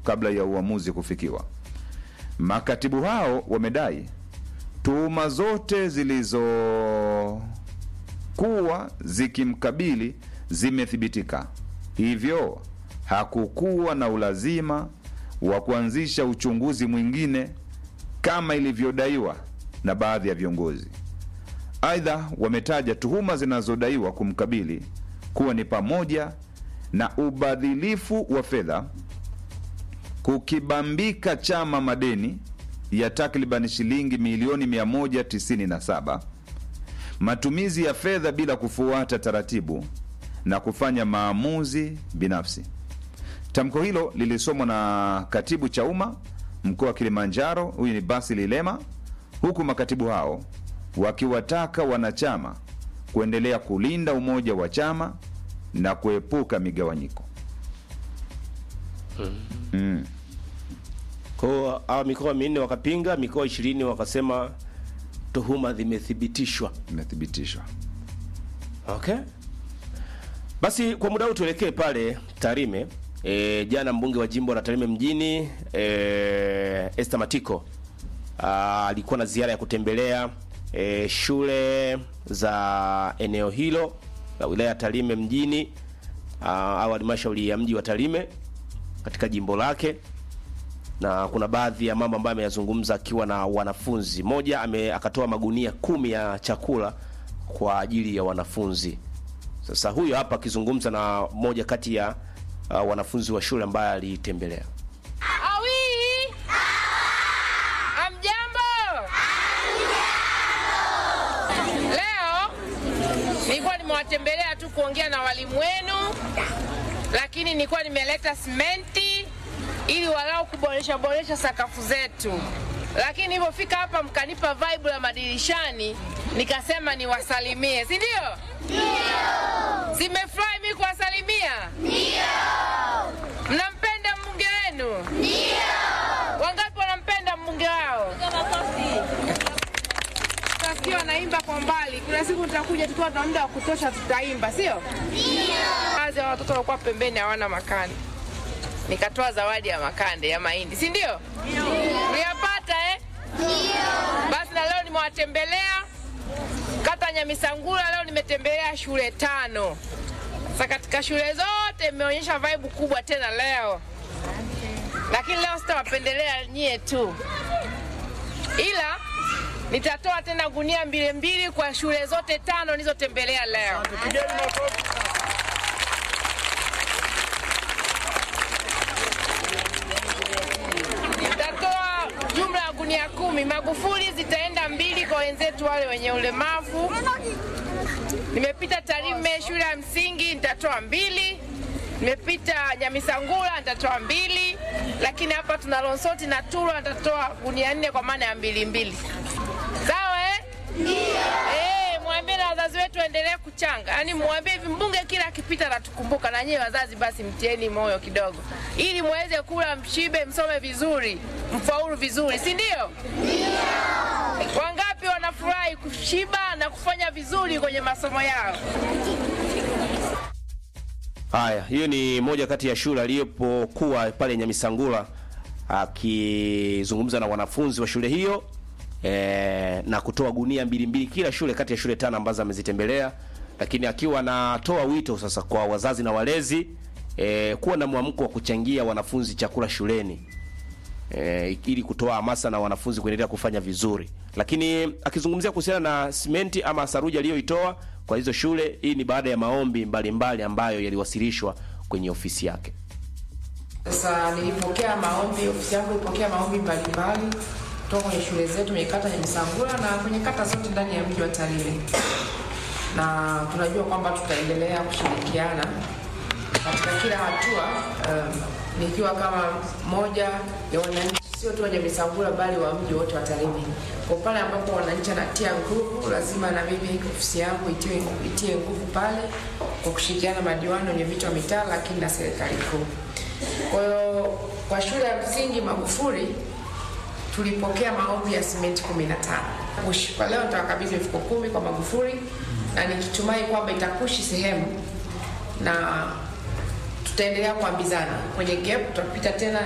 kabla ya uamuzi kufikiwa. Makatibu hao wamedai tuhuma zote zilizokuwa zikimkabili zimethibitika, hivyo hakukuwa na ulazima wa kuanzisha uchunguzi mwingine kama ilivyodaiwa na baadhi ya viongozi. Aidha, wametaja tuhuma zinazodaiwa kumkabili kuwa ni pamoja na ubadhilifu wa fedha, kukibambika chama madeni ya takriban shilingi milioni 197, matumizi ya fedha bila kufuata taratibu na kufanya maamuzi binafsi. Tamko hilo lilisomwa na katibu Chauma mkoa wa Kilimanjaro, huyu ni Basi Lilema, huku makatibu hao wakiwataka wanachama kuendelea kulinda umoja wa chama na kuepuka migawanyiko. Mm. Kwa hawa mikoa minne wakapinga, mikoa ishirini wakasema tuhuma zimethibitishwa. Imethibitishwa. Okay. Basi kwa muda huu tuelekee pale Tarime. E, jana mbunge wa jimbo la Tarime mjini e, Esther Matiko ah, alikuwa na ziara ya kutembelea e, shule za eneo hilo la wilaya ya Tarime mjini ah, au halmashauri ya mji wa Tarime katika jimbo lake na kuna baadhi ya mambo ambayo ameyazungumza akiwa na wanafunzi. Moja ame, akatoa magunia kumi ya chakula kwa ajili ya wanafunzi. Sasa huyo hapa akizungumza na moja kati ya uh, wanafunzi wa shule ambaye aliitembelea. Awi! Amjambo! Leo nilikuwa nimewatembelea tu kuongea na walimu wenu, lakini nilikuwa nimeleta simenti ili walau kuboresha boresha sakafu zetu, lakini nilipofika hapa mkanipa vibe la madirishani, nikasema niwasalimie, si ndio? Zimefurahi mimi kuwasalimia. Mnampenda mbunge wenu? Ndio. Wangapi wanampenda mbunge wao? Tutasikia wanaimba kwa mbali. Kuna siku tutakuja tukiwa tuna muda wa kutosha, tutaimba, sio? Ndio. Baadhi ya watoto walikuwa pembeni hawana makande, nikatoa zawadi ya makande ya mahindi, si ndio? Mliyapata eh? Ndio. Basi na leo nimewatembelea kata Nyamisangula, leo nimetembelea shule tano. Sasa katika shule zote imeonyesha vibe kubwa tena leo, lakini leo sitawapendelea nyie tu, ila nitatoa tena gunia mbili mbili kwa shule zote tano nilizotembelea leo. Nitatoa jumla ya gunia kumi. Magufuli zitaenda mbili kwa wenzetu wale wenye ulemavu. Nimepita Tarime shule ya msingi nitatoa mbili. Nimepita Nyamisangula nitatoa mbili, lakini hapa tuna Lonsoti na Turwa nitatoa gunia nne kwa maana ya mbili mbili. Sawa eh? Eh, mwambie na wazazi wetu waendelee kuchanga, yaani mwambie hivi, mbunge kila akipita anatukumbuka, na nyie wazazi basi mtieni moyo kidogo, ili muweze kula, mshibe, msome vizuri, mfaulu vizuri, si ndio? Wangapi wanafurahi kushiba na kufanya vizuri kwenye masomo yao? Haya, hiyo ni moja kati ya shule aliyopokuwa pale Nyamisangula akizungumza na wanafunzi wa shule hiyo e, na kutoa gunia mbili mbili kila shule kati ya shule tano ambazo amezitembelea, lakini akiwa anatoa wito sasa kwa wazazi na walezi e, kuwa na mwamko wa kuchangia wanafunzi chakula shuleni e, ili kutoa hamasa na wanafunzi kuendelea kufanya vizuri. Lakini akizungumzia kuhusiana na simenti ama saruji aliyoitoa kwa hizo shule, hii ni baada ya maombi mbalimbali mbali ambayo yaliwasilishwa kwenye ofisi yake. Sasa nilipokea maombi, ofisi yangu ilipokea maombi mbalimbali kutoka kwenye shule zetu kwenye kata ya Misangula na kwenye kata zote ndani ya mji wa Tarime, na tunajua kwamba tutaendelea kushirikiana katika kila hatua, um, nikiwa kama moja ya wananchi, sio tu wenye Misangula bali wa mji wote wa Tarime. Kwa pale ambapo wananchi anatia nguvu, lazima na mimi ofisi yangu itie, itie nguvu pale kwa kushirikiana na madiwani wenye viti wa mitaa, lakini na serikali kuu. Kwa hiyo kwa shule ya msingi Magufuli tulipokea maombi ya simenti 15. Kushi, kwa leo nitawakabidhi mifuko kumi kwa Magufuli na nikitumai kwamba itakushi sehemu na tutaendelea kuambizana kwenye gap, tutapita tena